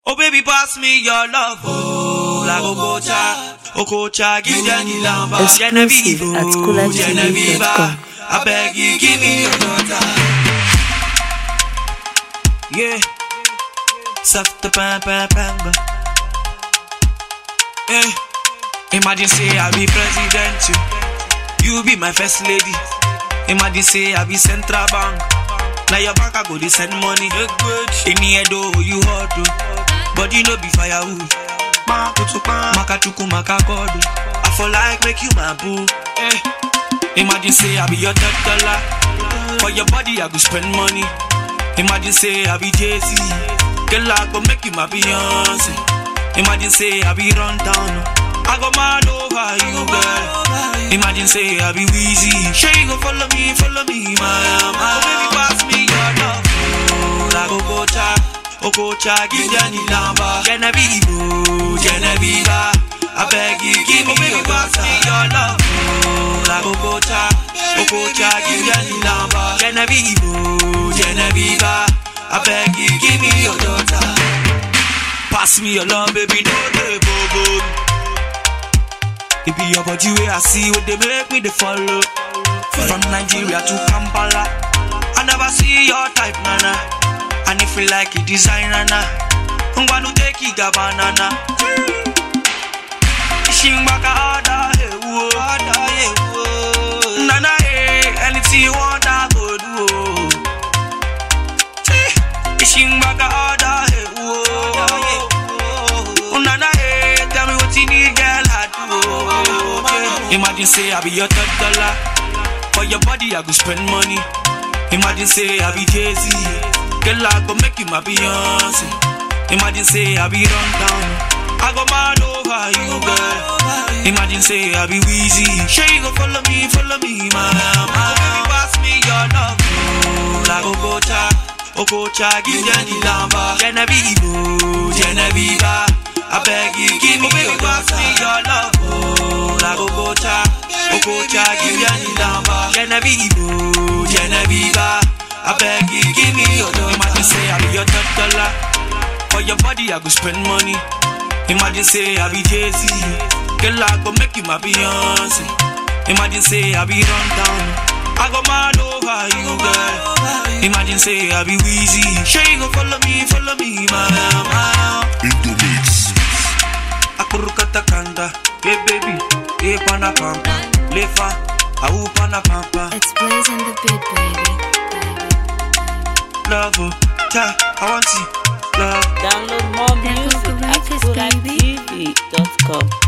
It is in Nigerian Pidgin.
Oh baby, pass me your love. Oh, la Okocha, Okocha, give them the lamba. Exclusive Genevieve, at oh, coolertv.com. Genevieve, I beg you, give me your daughter. Yeah, soft the pam pam pam. Yeah, imagine say I be president, you, you be my first lady. Imagine say I be central bank. Now your bank I go they send money. In the head oh you hot oh. But you know be firewood. Makachuku makakodo. I for like make you my boo. Eh. Imagine say I be your third dollar. For your body I go spend money. Imagine say I be Jay-Z. Girl I go make you my Beyonce. Imagine say I be run down. I go mad over you, girl. Imagine say I be Weezy. Sure you go follow me, follow me, my my. Oh, baby, pass me your love. Oh, like Okocha, Okocha, give them the lamba. Genevieve, oh, Genevieve, I beg you, give me your pass me your love. Oh, like Okocha, Okocha, give them the lamba. Genevieve, oh, Genevieve, I beg you, give me your daughter. Pass me your love, baby, no dey bobo. It be your body way I see what they make me they follow. From Nigeria to Kampala, I never see your type, nana. And if you like it, design, nana. I'm gonna take it, banana. Shimbaka order, hey, whoa, order, hey, whoa. Nana, hey, anything you want, I go do. oh. Shimbaka order, hey, whoa. Nana, hey, tell me what you need, girl, I do. oh. Imagine say I be your third dollar. For your body, I go spend money. Imagine say I be Jay-Z. Girl, I go make you my Beyonce. Imagine say I be run down. I go mad over you, girl. Imagine say I be Weezy. Sure you go follow me, follow me, my my. Baby, pass me your love. Oh, like Okocha, Okocha, give them the lamba. Genevieve, oh, Genevieve, I beg you, give me your pass me your love. Oh, like Okocha, Okocha, give them the lamba. Genevieve, oh, Genevieve, I beg you, give me your love. Imagine say I be your third dollar. For your body, I go spend money. Imagine say I be Jay-Z. Girl, I go make you my Beyonce. Imagine say I be run down. I go mad over you, girl. Imagine say I be Weezy. Sure you go follow me, follow me, my my. Indomix. Akurukata kanda, hey baby, hey pana pampa, lefa, au pana pampa, It's Blaze and the Beat, baby. love, oh, ta, I want you, love. Download more There goes music the at records, baby. coolertv.com.